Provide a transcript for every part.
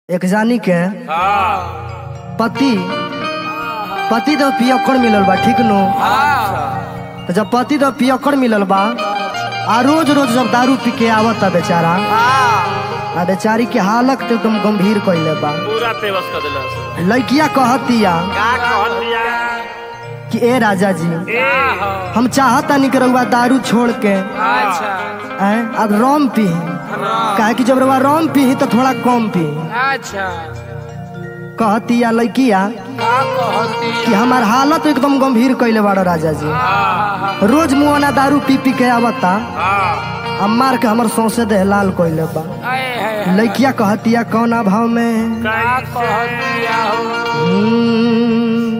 एक जानी के हाँ पति पति तो पियक्कड़ मिलल बा ठीक नो हाँ तो जब पति तो पियक्कड़ मिलल बा आ रोज रोज जब दारू पी के आवता बेचारा हाँ आ बेचारी के हालत तो एकदम गंभीर कइले बा पूरा तेवस कर दिला लड़किया कहतिया का कह दिया कि ए राजा जी ए हम चाहता नहीं कि रउआ दारू छोड़ के अच्छा आए अब रोम पी काहे कि जब रउआ रोम पी तो थोड़ा कम पी अच्छा कहतिया लड़किया का कहती कि हमार हालत एकदम गंभीर कइले बाड़ा राजा जी हाँ रोज मुआना दारू पी पी के आवता हाँ आ मार के हमर सौसे देह लाल कइले बा आए है लड़किया कहतिया कौन भाव में का कह दिया हो हम्म,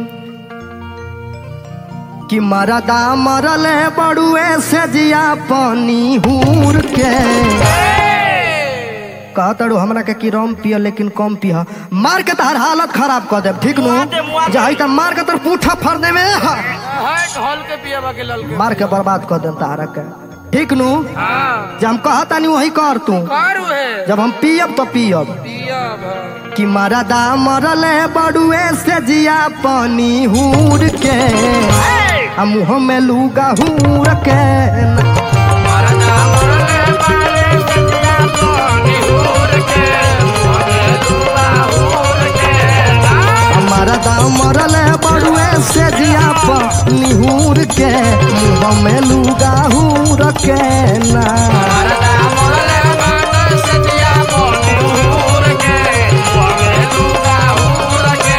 कि मरदा मरल बड़ुए से जिया पानी हूर के कहतड़ू हमरा के कि रम पिय लेकिन कम पिय मार के तहर हालत खराब कर देब ठीक नु जाई त मार के तोर पूठा फर दे में है ढोल के पिया बा के लल के मार के बर्बाद कर देब तहरा के ठीक नु हाँ जब हम कहता नहीं वही कर तू करू है जब हम पियब तो पियब पिया भा कि मरदा मरल बड़ुए से जिया पानी हूर के आ मुँह में लूगा हूर के मरदा मरले बाले सतिया पानी होर के मरे दुआ होर के आ मरदा मरल बड़ुए से जिया पानी हूर के मुँह में लूगा हूर के ना मरदा मरले बाले सतिया पानी होर के मरे दुआ होर के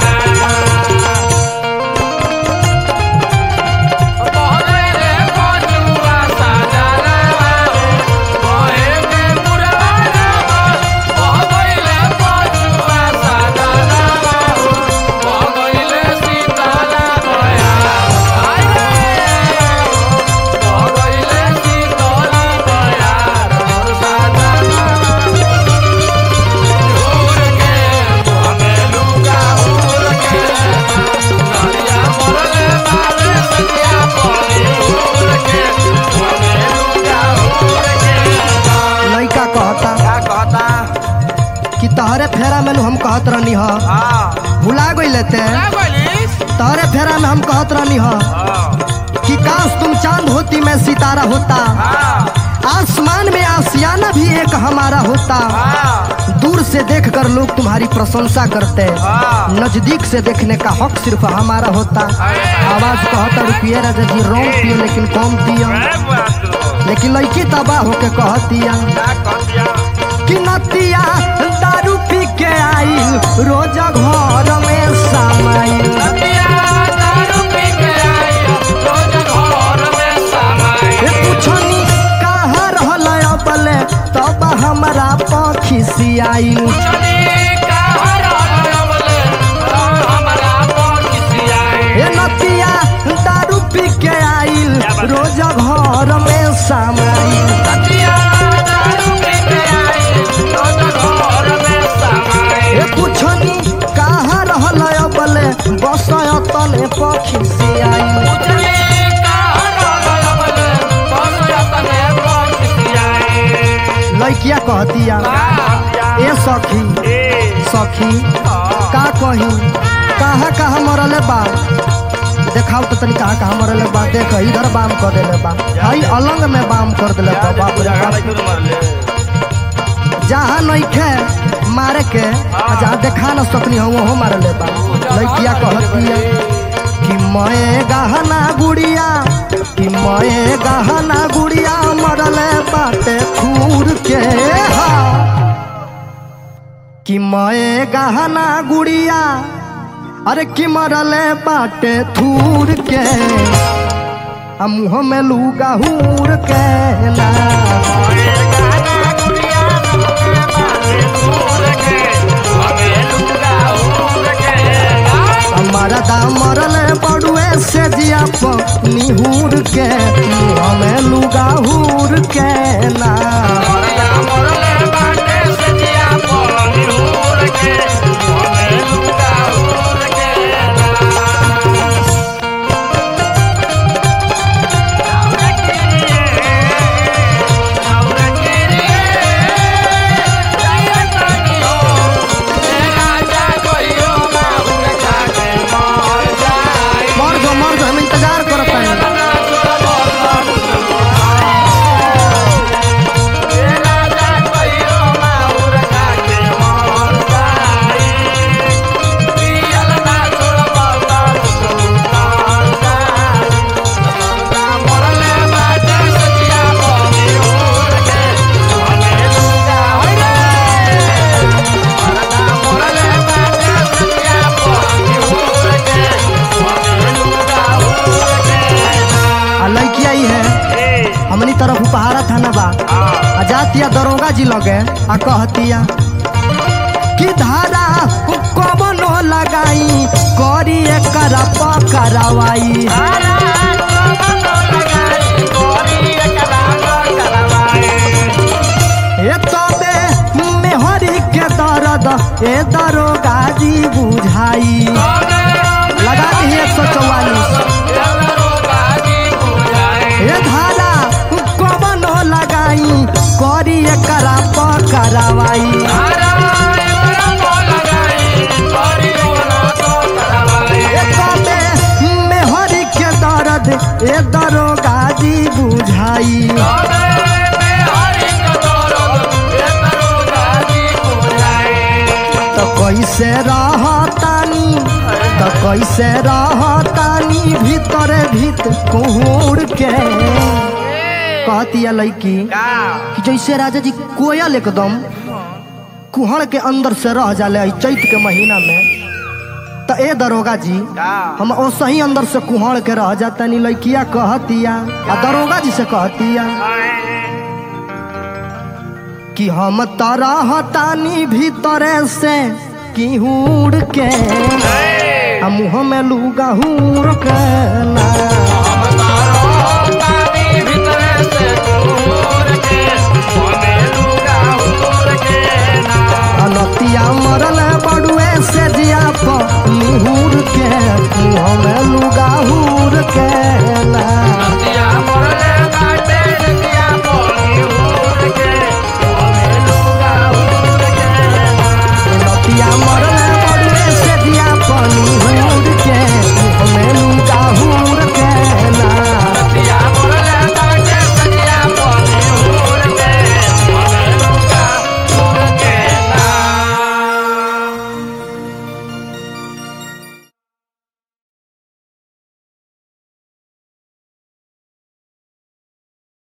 मोहरे रे कोजुआ साजना मोहे के मुराना मोहले कोजुआ साजना मोहले सीताला मोया आय रे मोहले सीताला मोया मोर साजना होर के मोहे लुगा होर के नरिया मोरले बाले सतिया पानी होर के मोहे लुगा होर के लड़का कहता का कहता कि तहरे फेरा में नु हम कहत रहनी ह हाँ भुला गई ते क्या बोलिस तहरे फेरा में हम कहत रहनी ह हाँ कि काश तुम चांद होती मैं सितारा होता हाँ आसमान में आसियाना भी एक हमारा होता हाँ दूर से देखकर लोग तुम्हारी प्रशंसा करते हाँ नजदीक से देखने का हक सिर्फ हमारा होता आवाज कहता रुपिए राजा जी रोम पिए लेकिन कम पियो लेकिन लड़की तबाह होके कहतिया कि नतिया दारू पी के आई रोज घर में समाई ए पुछनी कहाँ रहल अबले तब हमरा पखी सियाई ए नतिया दारू पी के आइल रोज घर में समाई ए पुछनी कहाँ रहल अबले बस तने पखी सियाई लड़किया कहतिया ए सखी सखी का कही कहाँ कहाँ मरले बा देखाओ तो तनी कहाँ कहाँ मरले बा देख इधर बाम कर देले बा हई अलंग में बाम कर देले बा बाप रे बाप जहाँ नइखे मारे के आ जहाँ देखा न सकनी हो वहाँ मारले बा लड़किया कहतिया कि मैं गहना गुड़िया कि मैं गहना गुड़िया मरले बाटे खूर के हा कि मैं गहना गुड़िया अरे कि मरले बाटे थूर के आ मुँह में लूगा हूर के ना हमारा दाम मरले बड़ुए से जिया निहूर के मुँह में लूगा हूर के ना Yeah. आ कहतिया कि धारा कमनो लगाई करी एकर पकड़वाई ए तबे मेहरी के दर्द ए दरोगा जी बुझाई लगा दी एक सौ चौवालीस ए धारा कमनो लगाई करी एकरा पकड़वाई ए तबे मेहरी के दर्द ए दरोगा जी बुझाई तो कैसे रहतानी तो कैसे रहतानी भीतर भीत कुहूर के कहती है लड़की कि जैसे राजा जी कोयल एकदम कुहड़ के अंदर से रह जाले ई चैत के महीना में तो ए दरोगा जी हम ओसही अंदर से कुहड़ के रह जातानी लड़किया कहतिया आ दरोगा जी से कहतिया कि हम तरहतानी भीतरे से किहूड़ के आ मुँह में लूगा हूर के ना